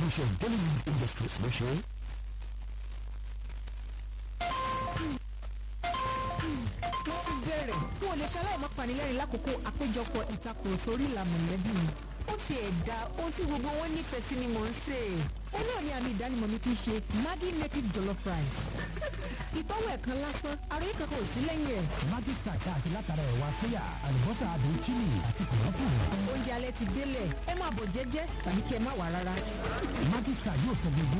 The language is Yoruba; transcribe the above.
iléeṣẹ́ Dollywood Industries ló ṣe é. mo ti bẹ̀rẹ̀ fún olè ṣaláì má panilẹ́rìn lákòókò àpéjọpọ̀ ìtakùrọ̀sọ orí ìlà mọ̀lẹ́bí mi. ó ti ẹ̀dá ohun tí gbogbo wọn nífẹ̀ẹ́ sí ni mò ń sè é. ó náà ní àmì ìdánimọ̀ mi ti ṣe Maggi native jollof rice. ìtọ́wò ẹ̀kan lásán àròyé kankan ò sí lẹ́yìn ẹ̀. Maggi Star tá a ṣe látara ẹ̀wà sóyà àlùbọ́sà adùn chili àti kòlọ́fùrù. oúnjẹ alẹ́ ti délẹ̀ ẹ máa bọ̀ jẹ́jẹ́ tàbí kí ẹ má wà rárá. Maggi Star yóò sọ gbogbo